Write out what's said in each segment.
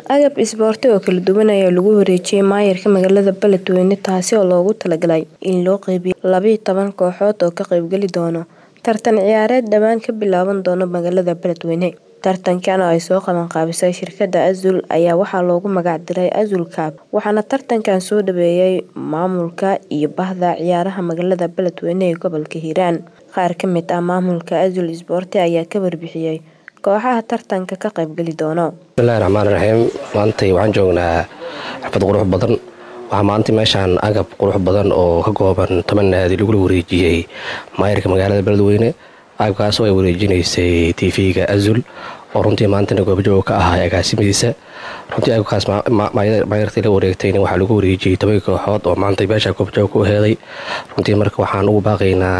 agab isboorti oo kala duwan ayaa lagu wareejiyay maayarka magaalada beledweyne taasi oo loogu talagalay in loo qeybiyo labiyo toban kooxood oo ka qeybgeli doono tartan ciyaareed dhowaan ka bilaaban doono magaalada beledweyne tartankan oo ay soo qaban qaabisay shirkada azul ayaa waxaa loogu magac diray azul kaab waxaana tartankan soo dhaweeyay maamulka iyo bahda ciyaaraha magaalada beledweyne ee gobolka hiiraan qaar ka mid ah maamulka azul isboorti ayaa ka warbixiyey kooxaha tartanka ka qaybgeli doono bismillahi raxmaan raxiim maantay waxaan joognaa xafad qurux badan waxaa maanta meeshaan agab qurux badan oo ka kooban toban naadi lagula wareejiyey maayarka magaalada beledweyne agabkaas oo ay wareejinaysay tv-ga azul oo runtii maantana goobjooga ka ahaa agaasimadiisa runtii agabkaas maayartii la wareegtayna waxaa lagu wareejiyey toban kooxood oo maanta meesha goobjooga ku heeday runtii marka waxaan ugu baaqaynaa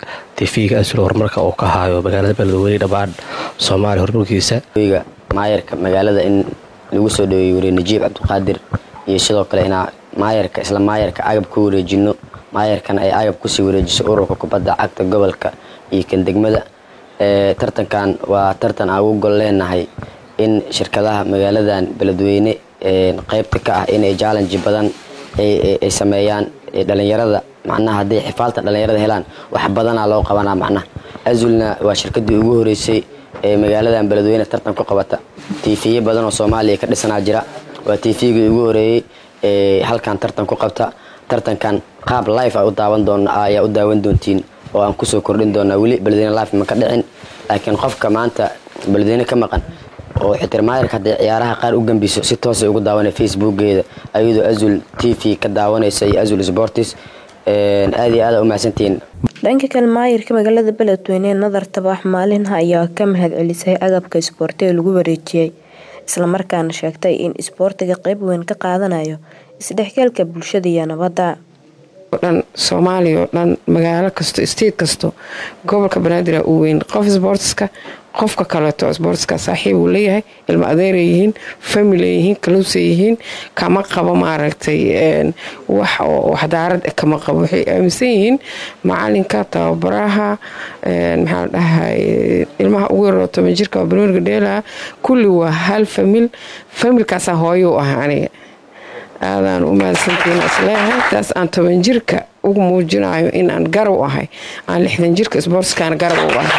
tv-ga azul horumarka uu ka haayo magaalada beledweyne dhammaan soomaaliya horumarkiisa maayarka magaalada in lagu soo dhaweeyey wariye najiib cabdiqaadir iyo sidoo kale inaa maayarka isla maayarka agab ku wareejino maayarkana ay agab kusii wareejiso ururka kubadda cagta gobolka iyo kan degmada tartankan waa tartan aan ugu gol leenahay in shirkadaha magaaladan beledweyne qeybta ka ah inay jallenji badan ay sameeyaan dhalinyarada macnaha hadday xifaalta dhalinyarada helaan wax badanaa loo qabanaa macnaha azulna waa shirkadii ugu horeysay ee magaaladan beledweyne tartan ku qabata tiifiyo badan oo soomaaliya ka dhisanaa jira waa tiifigii ugu horeeyey ee halkan tartan ku qabta tartankan qaab life a u daawan doon ayaa u daawan doontiin oo aan kusoo kordhin doonaa weli beledweyne life ma ka dhicin laakiin qofka maanta beledweyne ka maqan oo xitirmaayarka hadday ciyaaraha qaar u gambiso si toosay ugu daawanay facebookgeeda ayadoo azul t v ka daawanaysa iyo azul sportis aad iyo aada u mahadsantihiin dhanka kale maayirka magaalada beledweyne nadar tabax maalinha ayaa ka mahad celisay agabka isboorti ee lagu wareejiyey islamarkaana sheegtay in isboortiga qeyb weyn ka qaadanayo isdhexgalka bulshada iyo nabadda dhan soomaaliya oo dhan magaalo kasto state kasto gobolka banaadir uu weyn qof sboortiska qofka kaleeto sboortiska saaxiib uu leeyahay ilmo adeeray yihiin family yihiin kaluusay yihiin kama qabo maaragtay wax oo waxdaarad kama qabo waxay aaminsan yihiin macalinka tababaraha maxaa dhahay ilmaha ugu yaroo toban jirka banooniga dheelaha kulli waa hal famil familkaasaa hooyo u ah aniga aadaan u mahadsantiin isleeyahay taas aan toban jirka ugu muujinayo inaan garab u ahay aan lixdan jirka sboortiskaana garab u ahay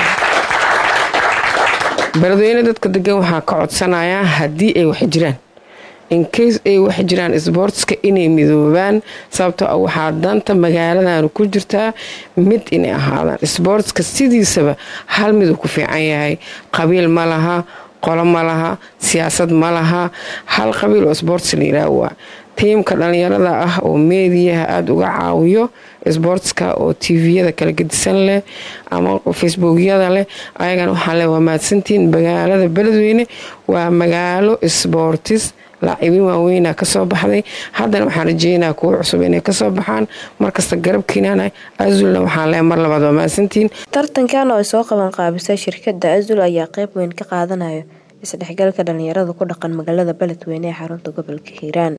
beledweyne dadka degan waxaa ka codsanayaa haddii ay wax jiraan incase ay wax jiraan sboortiska inay midoobaan sababtoo ah waxaa danta magaaladan ku jirtaa mid inay ahaadaan sboortiska sidiisaba hal miduu ku fiican yahay qabiil ma laha qolo ma laha siyaasad ma laha hal qabiil oo sboortis la yidhaah waa tiimka dhalinyarada ah oo meediyaha aada uga caawiyo sboortska oo tviyada kala gedisan leh ama facebookyada leh ayagana waxaa le waa mahadsantiin magaalada beledweyne waa magaalo sboortis laacibiin waaweynaa kasoo baxday haddana waxaan rajeynaa kuwo cusub inay kasoo baxaan markasta garabkiinana azulna waxaan le mar labaad waa mahadsantiin tartankan oo ay soo qaban qaabisay shirkada azul ayaa qeyb weyn ka qaadanayo isdhexgalka dhalinyarada ku dhaqan magaalada beledweyne ee xarunta gobolka hiiraan